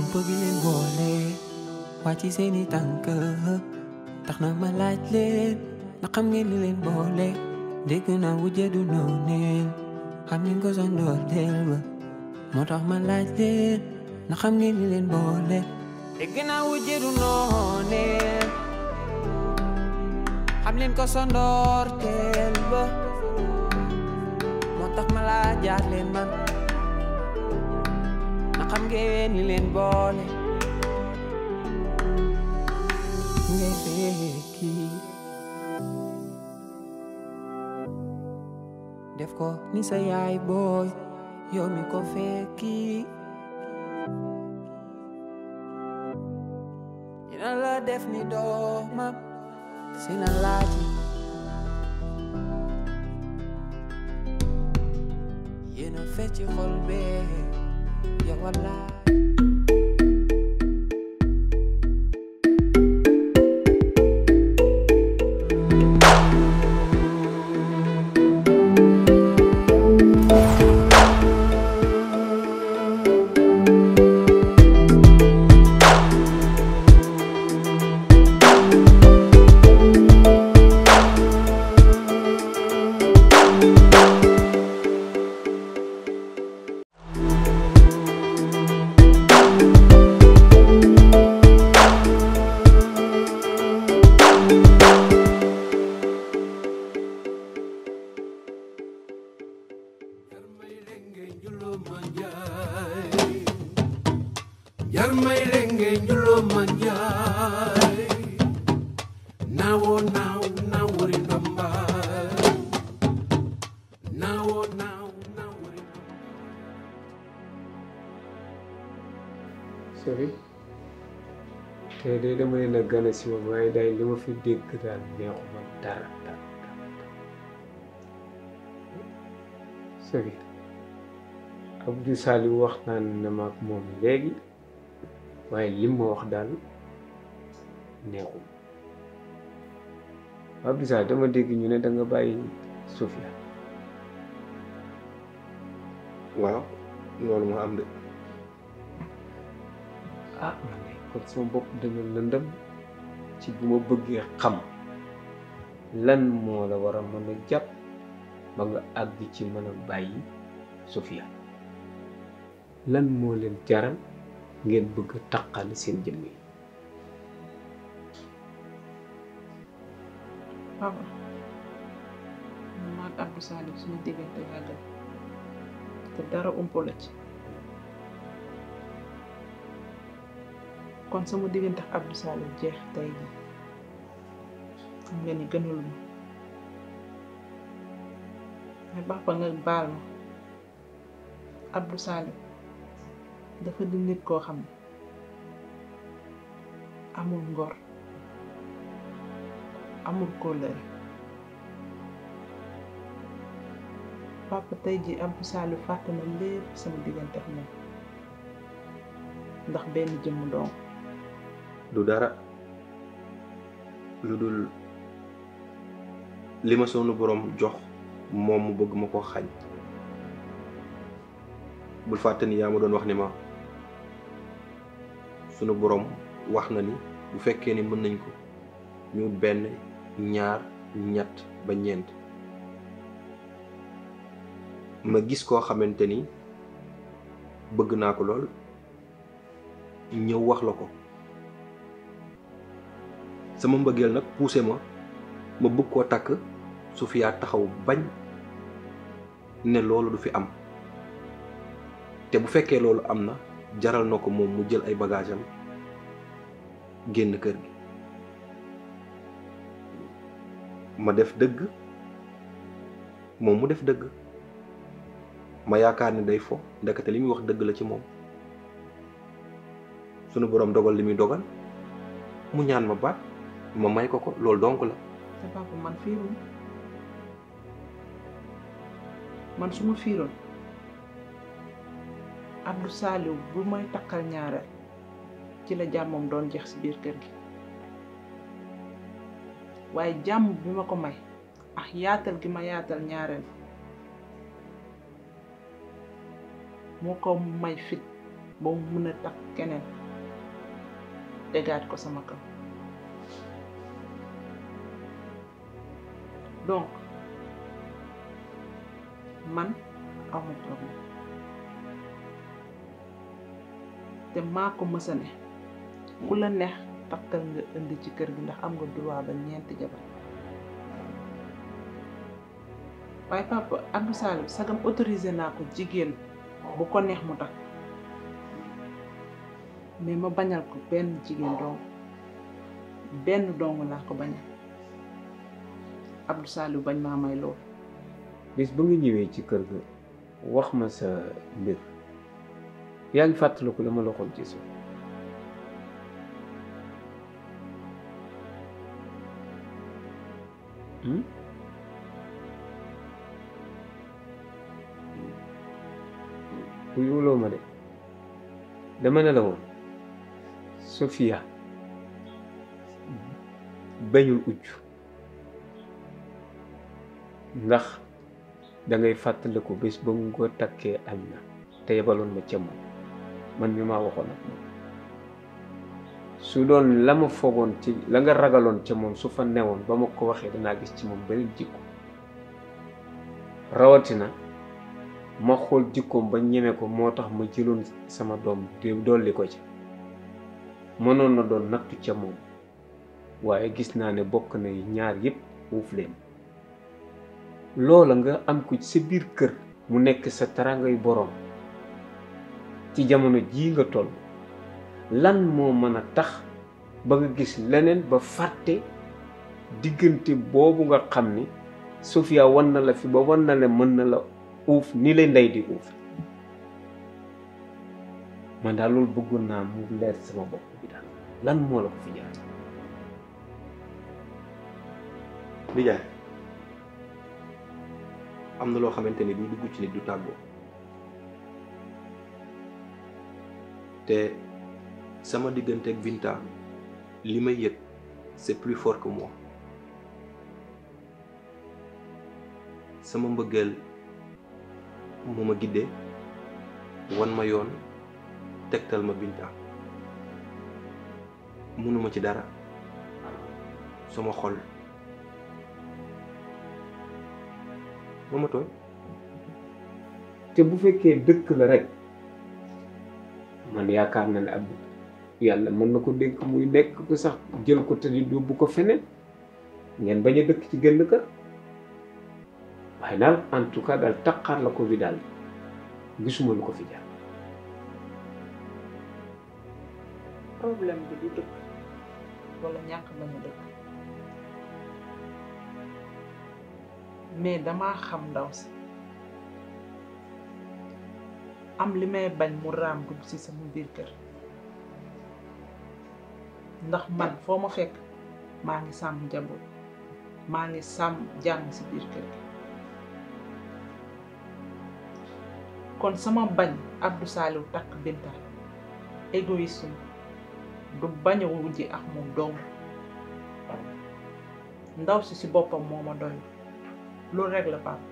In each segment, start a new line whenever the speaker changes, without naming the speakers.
bëgg leen boole wàcc seeni tànk tax na ma laaj leen na xam ngeen li leen boole dégg naa wujje du nooneel xam ngeen ko sa ndoorteel ba moo tax ma laaj leen na xam ngeen li leen boole dégg naa wujje du nooneel xam leen ko sa ndoorteel ba moo tax ma laajaat leen man na xam ngeen li leen boole ngay fekki def ko ni sa yaay booy yow mi ko fekki dina la def ni doomam sina laaji yéena fecci xol bee yow wallaay
Jarmay lenge njulo manjay Nawo naw nawori ndamba Nawo naw nawori
sori te de dama leen a gën a si woon waaye day li ma fi dégg daal neexuma dara dara sori Abdou Saliou waxtaan na ma ak moom léegi waaye lim ma wax daal neexum Abdou Saliou dama dégg ñu ne da nga bàyyi Sofia
waaw loolu moo am de
ah man de kon sama bopp dana lëndëm ci bu ma bëggee xam lan moo la war a mën a jàpp ba nga àgg ci mën a bàyyi Sofia lan moo leen jaral ngeen bëgg a taqal seen jëmm yi
papa man maag Abdou Saliou suñu diggante yàgg na te dara umpo la ci kon sama diggante ak Abdou Saliou jeex tey jii xam nga ni gënul ma mais papa nga baal ma Abdou Saliou dafa di nit koo xam ne amul ngor amul kóllëre papa tey ji Abdou Saliou fàtte na lépp sama diggante ak moom ndax benn jëmm doom
du dara lu dul li ma sunu borom jox moom mu bëgg ma ko xañ bul fàtte ni yaa ma doon wax ni ma sunu borom wax na ni bu fekkee ni mën nañ ko ñu benn ñaar ñett ba ñeent ma gis koo xamante ni bëgg naa ko lool ñëw wax la ko sama mbëggeel nag poussé ma ma bëgg koo takk Sofia taxaw bañ ne loolu du fi am te bu fekkee loolu am na jaral na ko moom mu jël ay bagage am génn kër gi ma def dëgg moom mu def dëgg ma yaakaar ni day fo ndekete li muy wax dëgg la ci moom sunu boroom dogal li muy dogal mu ñaan ma baat ma may ko ko loolu donc la
te papa man fiirul man su ma fiiroon Abdou Saliou bu may takkal ñaareel ci la jàmmam doon jeex si biir kër gi waaye jàmm bi ma ko may ak yaatal gi ma yaatal ñaareel moo ko may fit ba mu mun a takk keneen tegaat ko sama kaw donc man amu problème te maa ko mësa ne ku la neex takkal nga indi ci kër gi ndax am nga droit ba ñeenti jabar waaye papa Abdou Salim sagam autorisé naa ko jigéen bu ko neex mu takk mais ma bañal ko benn jigéen dong benn dong laa ko bañal Abdou Salim bañ maa may loolu
bis ba nga ñëwee ci kër ga wax ma sa mbir yaa ngi fàttaliku la ma la waxoon ci suuf hmm? wuyuloo ma de dama ne la woon Sofia bañul ujj ndax dangay fàttaliku bés ba mu ko takkee añ na te yebaloon ma ca moom man mi maa waxoon ak moom su doon la ma foogoon ci la nga ragaloon ca moom su fa newoon ba ma ko waxee danaa gis ci moom beneen jikko rawatina ma xool jikkoom ba ñeme ko moo tax ma jëloon sama doom di dolli ko ci mënoon na doon nattu ca moom waaye gis naa ne bokk na ñaar yépp uuf leen loola nga am ko ci sa biir kër mu nekk sa tarangay boroom ci jamono jii nga toll lan moo mën a tax ba nga gis leneen ba fàtte diggante boobu nga xam ni Sofia wan na la fi ba wan na la mën na la uuf ni lay ndey di uuf man daal loolu bëggoon naa mu leer sama bopp bi daal lan moo la ko fi jaar
Nijaay am na loo xamante ni du dugg ci nit du tàggoo te sama diggante ak Binta li may yëg c'est plus fort que moi sama mbëggeel moo ma giddee wan ma yoon tegtal ma Binta mënuma ci dara sama xol moo ma tooy
te bu fekkee dëkk la rek man yaakaar na ne ab yàlla mën na ko dénk muy nekk ko sax jël ko te di yóbbu ko feneen ngeen bañ a dëkk ci gën kër waaye daal en tout cas daal taqaar la ko bi daal gisuma lu ko fi jaar
problème bi du dëkk wala ñàkk bañ a dëkk mais damaa xam ndaw si am li may bañ mu raam dugg ci sama biir kër ndax man foo ma fekk maa ngi sàmm njaboot maa ngi sàmm jàmm ci biir kër gi kon sama bañ Abdou Saliou takk Binta égoïsme du bañ a wujji ak moom dong ndaw si ci boppam moo ma doy loolu rek la Pape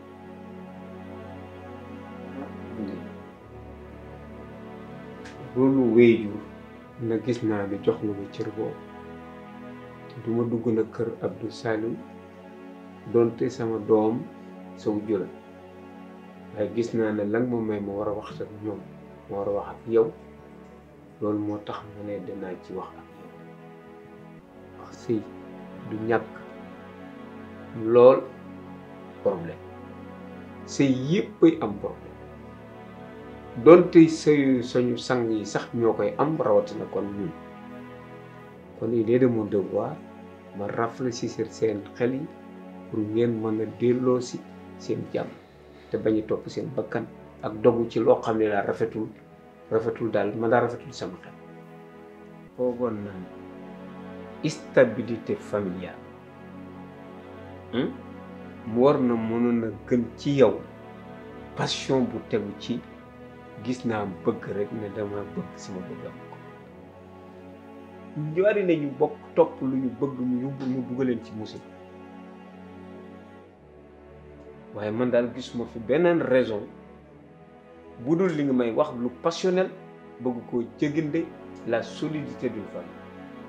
loolu wéyjur na gis naa ne jox nga ma cër boobu te duma dugg na kër Abdou Saliou donte sama doom saw jula waaye gis naa ne lan ma may ma war a wax ak ñoom ma war a wax ak yow loolu moo tax ma ne danaa ci wax ak yow wax sëy du ñàkk lool problème sëy yéppay am problème donte sëyu sañu sang yi sax ñoo koy am rawatina kon ñun kon il est de mon devoir ma rafraîchir seen xel yi pour ngeen mën a delloo si seen jàmm te bañ a topp seen bakkan ak dogu ci loo xam ne daal rafetul rafetul daal ma daal rafetul sama xel foogoon naa stabilité familiale mu war na mënoon a gën ci yow passion bu tegu ci gis naa bëgg rek ne dama bëgg sama bëggam ko ñu bari nañu bokk topp lu ñu bëgg mu yóbbu mu dugaleen ci musiba waaye man daal gisuma fi beneen raison bu dul li nga may wax lu passionnel bëgg koo jëginde la solidité d'une famille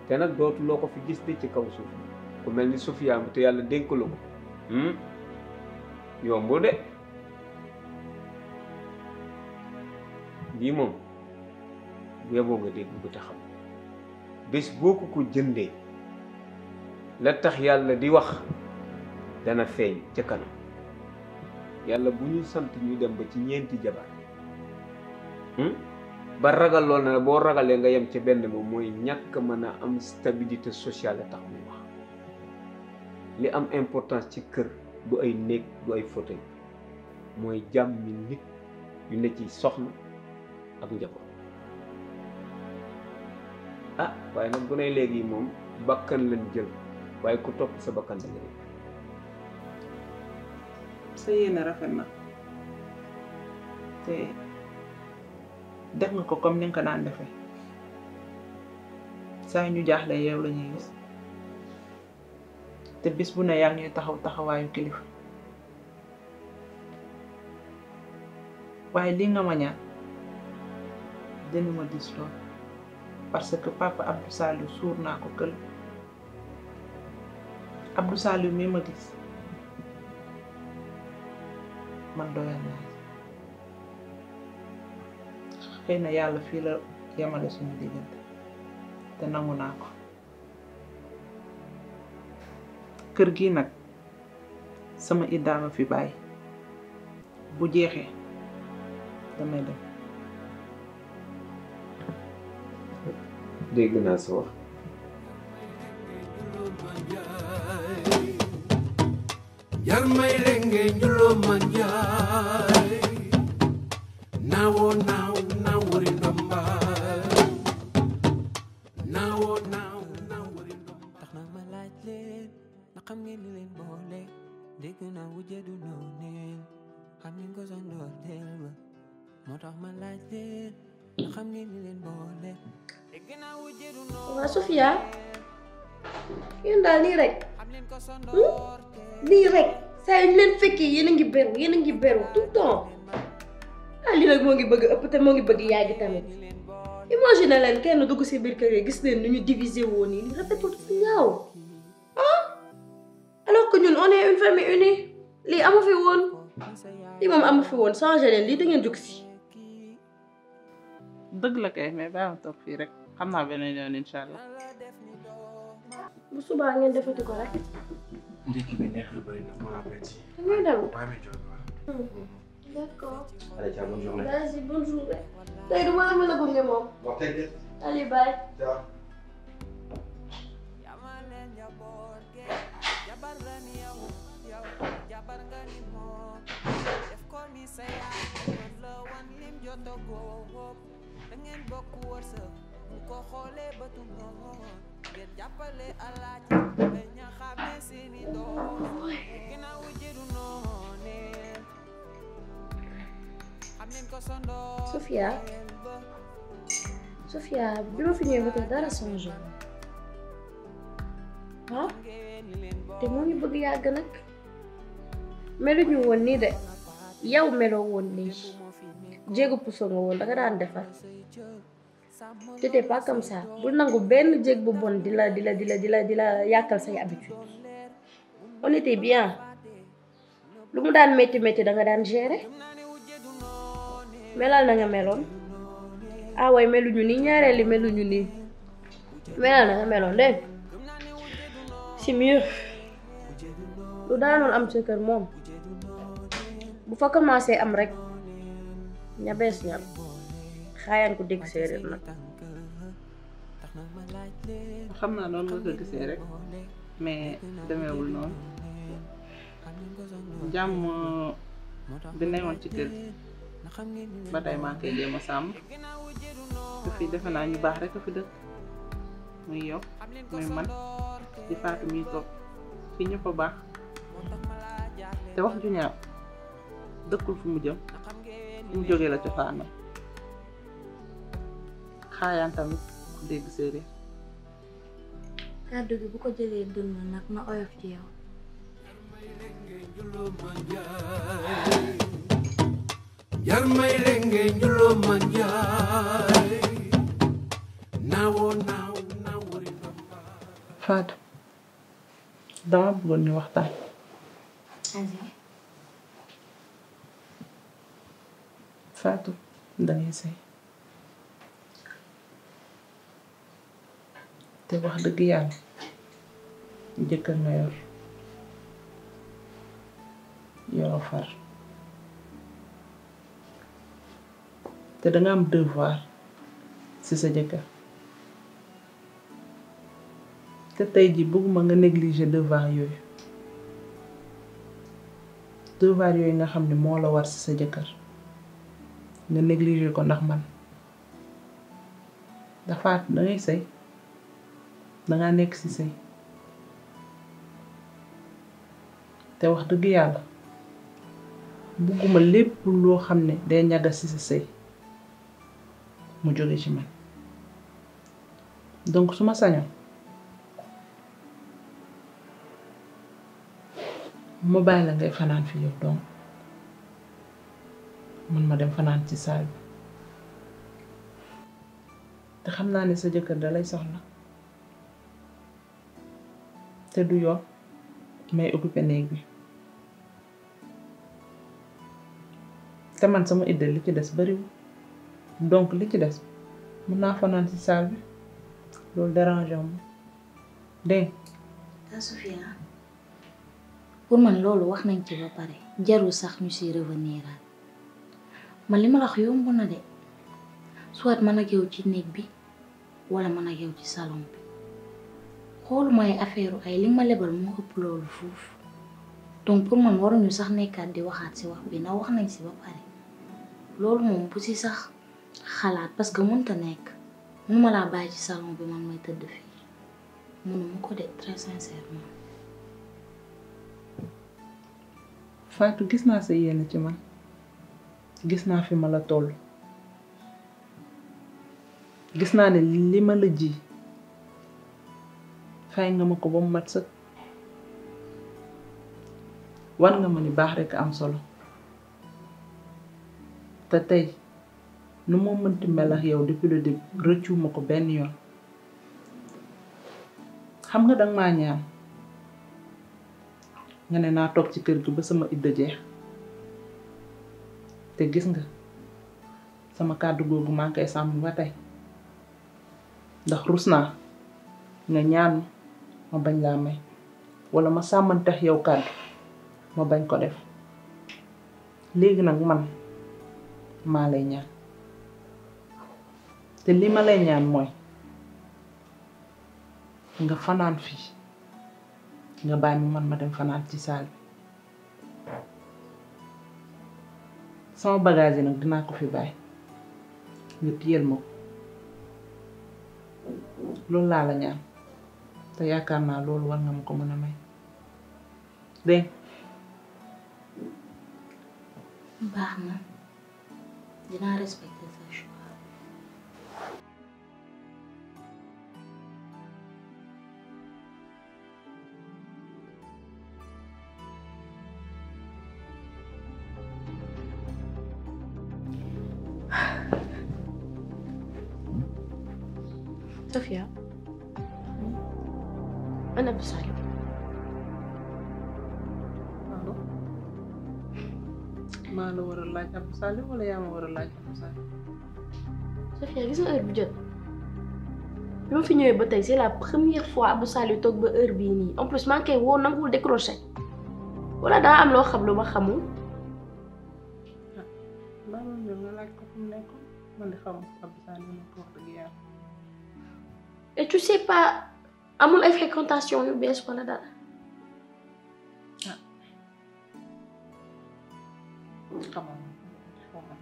te nag dootuloo ko fi gis di ci kaw suuf ku mel ni Sofia mi te yàlla dénk la ko yombul de lii moom bu yeboo nga dégg bu taxaw bés boo ko ko jëndee la tax yàlla di wax dana feeñ ca kanam yàlla bu ñuy sant ñu dem ba ci ñeenti jabar ba ragal lool na boo ragalee nga yem ca benn moom mooy ñàkk mën a am stabilité sociale tax muy wax li am importance ci kër du ay néeg du ay fauteuil mooy jàmmi nit yu ne ci soxna ak njaboot ah waaye nag bu ne léegi moom bakkan lañ jël waaye ku topp sa bakkan da nga
sa yéene rafet na te def nga ko comme ni nga ko daan defee saa ñu jaaxle yow la ñuy gis te bis bu ne yaa ngi ñuy taxaw taxawaayu kilifa waaye li nga ma ñaan dina ma dis lool parce que papa Abdou Saliou suur naa ko kël Abdou Saliou mi ma gis man doyal naa xëy na yàlla fii la yemale suñu diggante te nangu naa ko kër gi nag sama iddaama fi bàyyi bu jeexee damay dem
dégg naa sa wax
jar may lenge njulo manjay nawo naw nawori ndomba nawo naw nawori ndomba
tax na ma laaj leen na xam ngeen li leen boole dégg naa wujje du nooneel xam ngeen ko sa ndoorteel ba moo tax ma laaj leen na xam ngeen li leen boole dégg naa wujje du
waa Sofia yéen daal nii rek
xam leen ko sa ndoorteel
nii rek saa yu ñu leen fekkee yéen a ngi beru yéen a ngi beru tout le temps ah lii nag moo ngi bëgg ëpp te moo ngi bëgg yàgg tamit imagine leen kenn dugg si biir kër yi gis leen nu ñu diviser woon nii li rafetul fu ñaaw ah alors que ñun on est une famille unie lii amu fi woon lii moom amu fi woon changé leen lii da ngeen jóg si
dëgg la kay mais bàyyi ma toog fii rek xam naa beneen yoon incha allah
bu subaa ngeen defati ko rek
ndekki bi neex na bëri na bon appétit.
da ngay dem
Bàyyi ma jóg waaw.
d'accord
Allez, ciao, bonne journée.
vas-y bonne journée tey du ma la mën a gunge moom
Bon, t'inquiète.
allez bye
Ciao.
yamale njaboot ge jabar nga ni yow yow jabar nga ni moom def ko ni sa yaay mën la wan lim joto góob da ngeen bokk wërsëg bu ko xoolee bëtu noon ngeen jàppale alaaji ba ña xame seeni doom ginnaaw jëru noonee xam leen ko sa ndoor
Sofia Sofia bi ma fi ñëwee ba tey dara changé ah te moo ngi bëgg yàgg nag meluñu woon nii de yow meloo woon nii jéegu puso nga woon danga daan defar t'étais pas comme ça bul nangu benn jéeg bu bon di la di la di la di la di la yàkkal say habitude on était bien lu mu daan métti métti danga daan gérer melal na nga meloon ah way meluñu nii ñaareeli meluñu nii melal na nga meloon dégg nga c'est mieux lu daanoon am sa kër moom bu fa commencé am rek ña bees ñam xaayaan ko dégg séeréer nag
xam naa noonu nga ko gisee rek mais demeewul noonu jàmm bi newoon ci kër gi ba tey maa ngi koy jéem a sàmm te fii defe naa ñu baax rek a fi dëkk muy yow muy man di faatu muy toog fii ñëpp a baax te wax ju ñaaw dëkkul fu mu jëm fu mu jógee la cosaanam xaayaan tamit ku dégg séeréer
kàddu gi bu ko jëlee dënn nag na oyof ci yow
jar may lenge njulo manjay nawo naw nawori ndomba
Fatou dama bëggoon ñu waxtaan Fatou dangay sëy te wax dëgg yàlla jëkkër nga yor yoroo far te danga am devoir ci sa jëkkër te tey ji bëgguma nga négliger devoir yooyu devoir yooyu nga xam ne moo la war ci sa jëkkër nga négliger ko ndax man dafa dangay sëy danga nekk ci sëy te wax dëgg yàlla bugguma lépp loo xam ne day ñagas ci sa sëy mu jóge ci man donc su ma sañoon ma bàyyi la ngay fanaan fi yow donc man ma dem fanaan ci saal bi te xam naa ne sa jëkkër dalay soxla te du yoon may occupé néeg bi te man sama idda li ci des bariwul donc li ci des mun naa fanaan ci saal bi loolu dérange ma dégg
taa Sofia pour man loolu wax nañ ci ba pare jarul sax ñu si revenir man li ma la wax yomb na de soit man ak yow ci néeg bi wala man ak yow ci salon bi xooluma ay affaire ay li ma lebal moo ëpp loolu foofu donc pour man waruñu sax nekkaat di waxaat si wax bi na wax nañ si ba pare loolu moom bu si sax xalaat parce que mënta nekk mënuma laa bàyyi ci salon bi man may tëdd fii mënuma ko de très sincèrement
Fatou gis naa sa yéene ci man gis naa fi ma la toll gis naa ne li ma la ji fay nga ma ko ba mu mat sëkk war nga ma ni baax rekk am solo te tey nu moo mënti mel ak yow depuis le début rëccu ma ko benn yoon xam nga danga maa ñaan nga ne naa toog ci kër gi ba sama idda jeex te gis nga sama kàddu googu maa ngi koy sàmm ba tey ndax rus naa nga ñaan ma bañ laa may walla ma sàmmantex yow kàddu ma bañ ko def léegi nag man maa lay ñaan te li ma lay ñaan mooy nga fanaan fii nga bàyyi ma man ma dem fanaan ci saal bi sama bagage yi nag dinaa ko fi bàyyi nga téyel ma ko loolu laa la ñaan te yaakaar naa loolu war nga ma ko mën a may dégg
baax na dinaa respecter sa choix
Sofia ana Abdou Salim
maa la war a laaj Abdou Salim wala yaa ma war a laaj Abdou Salim
Sofia gis nga heure bi jot bi ma fi ñëwee ba tey c'est la première fois Abdou Salim toog ba heure bii nii en plus maa ngi koy woo nanguwul décroché wala daa am loo xam lu ma xamul
baa ma ñëw nga laaj ko fu mu nekkoon man di xam Abdou Salim ma ko wax dëgg yàlla
et tu sais pas amul ay fréquentation yu bees wala dara
xamal xamal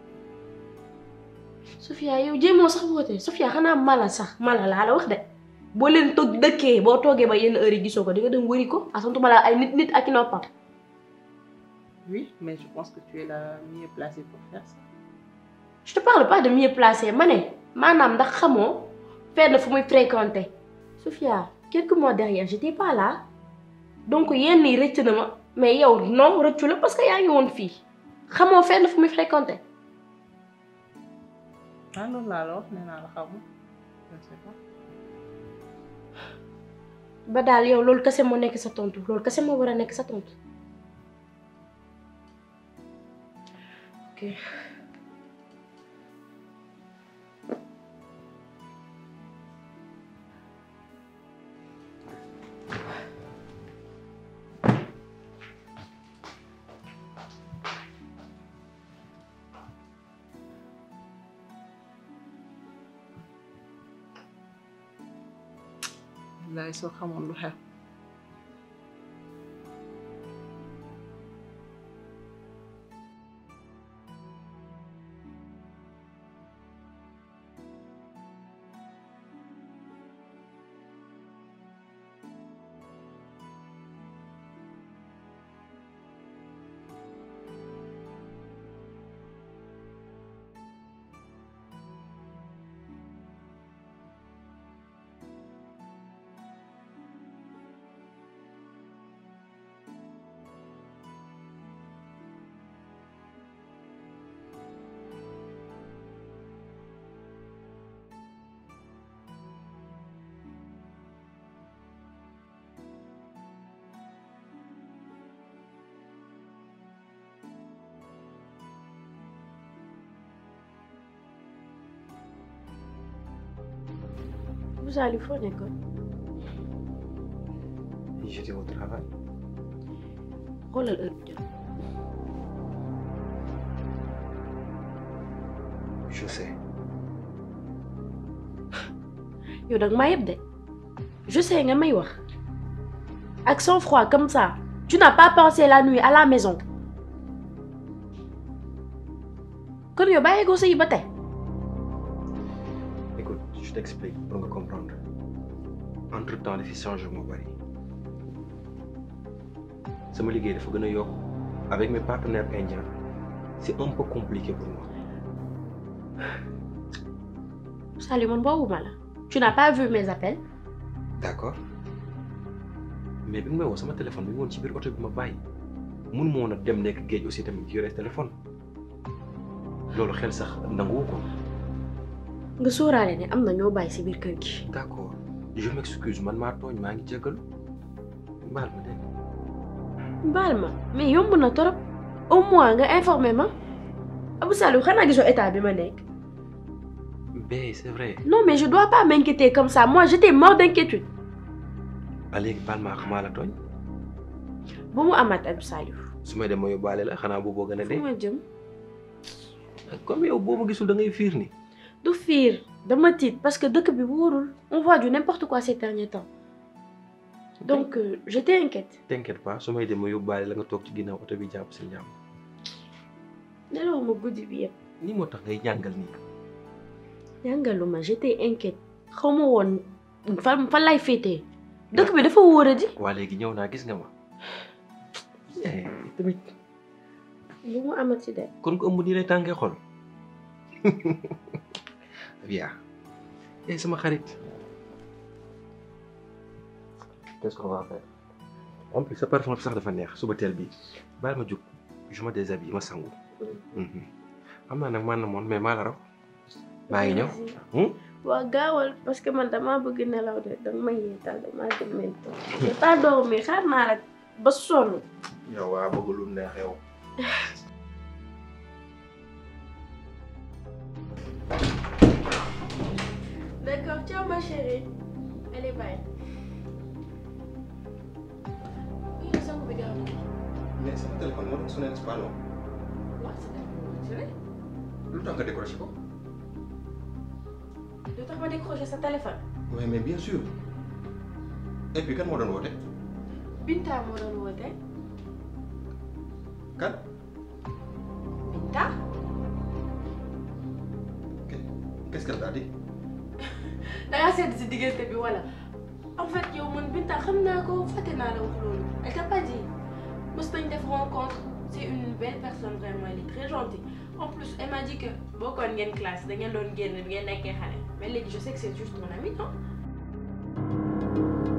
Sofia yow jéemoo sax woote Sofia xanaa mala sax mala laa la wax de boo leen toog dëkkee boo toogee ba yenn heure yi gisoo ko di nga dem wëri ko asantuma la ay nit nit ak i noppam
oui mais je pense que tu es la mieux placée pour faire ça
je te parle pas de mieux placé ma ne maanaam ndax xamoo fenn fu muy fréquenter Sofia quelques mois derrière j'étais pas là donc yenn yi rëcc na ma mais yow non rëccu la parce que yaa ngi woon fii xamoo fenn fu muy fréquenter
ah loolu laa la wax nee naa la xamul je ne sais pas
ba daal yow loolu kese moo nekk sa tontu loolu kese moo war a nekk sa tontu ok
bilaay soo xamoon lu xew
Vous allez foo nekkoon
J'étais au travail.
xoolal heure bi jot
Je sais.
yow dag maa yëpp de je sais nga may wax ak sang froid comme ça tu n'as pas pensé la nuit à la maison kon yow bàyyi ko sa yi ba tey
Écoute, je t'explique pour nga comprendre. Entre-temps, les changement bari. sama liggéey dafa gën a yokk avec mes partenaires indiens c'est un peu compliqué pour moi.
Salut man boobu ma la tu n'as pas vu mes appels
D'accord mais bi nga may woo sama téléphone bi nga woon ci biir oto bi ma bàyyi mun ma woon a dem nekk géej aussi tamit yore téléphone loolu xel sax nanguwu ko.
nga sóoraale ne am na ñoo bàyyi si biir kër gi
D'accord je m'excuse man maa tooñ maa ngi jéggalu baal ma dégg
baal ma mais yomb na torop au moins nga informé ma Abou Salou xanaa gisoo état bi ma nekk
mais c'est vrai
non mais je dois pas m'inquiéter comme ça moi j'étais mort d'inquiétude
ba léegi baal maa xamaa la tooñ
bu mu amaat Abou Salou
su may dem ma yóbbaale la xanaa booboo gën a
fu
dee
ma jëm
comme yow boo ma gisul da ngay fiir ni
du fiir dama tiit parce que dëkk bi wóorul on voit du n'importe quoi ces derniers temps donc euh, j'étais inquiète
t'inquiète pas su may dem ma yóbbaale la nga toog ci ginnaaw oto bi jàpp si njàmm
nelaw ma guddi bi yëpp
ni moo tax ngay jàngal nii
jàngaluma j'étais inquiète xaw ma woon fan fan lay féetee dëkk bi dafa wóor a di
waa léegi ñëw naa gis nga ma Eh, tamit
bu mu amati de
kon ko ëmb nii lay tàngee xol Via eh sama xarit qu'est-ce qu'on va faire en plus sa parfum sax dafa neex suba teel bi baal ma jóg je me déshabille ma sangu Mhm. xam naa nag man na moon mais maa la raw maa ngi ñëw Hmm?
waa gaawal parce que man damaa bëgg nelaw de danga ma yeetal damaa dem mento j'ai pas dormi xaar naa la ba sonn
yow waa bëgg lu neex yow
d'accord ciao ma chérie allez bye oui sangu bi gaaw
mais sama téléphone moo doon sonné pas non
waaw sa téléphone
lu tax nga décroché ko
lu tax ma décroché sa téléphone
oui mais bien sûr et puis kan moo doon woote
Binta moo doon woote
kan
Binta
qu'est-ce qu'elle t'a dit
dangaa sedd si diggante bi wala en fait yow man Binta xam naa ko fàtte naa la wax loolu elle t'a pas dit mos nañ def rencontre c'est une belle personne vraiment elle est très gentille en plus elle m'a dit que bokkoon ngeen classe da ngeen doon génn bi ngeen nekkee xale mais léegi je sais que c'est juste mon ami non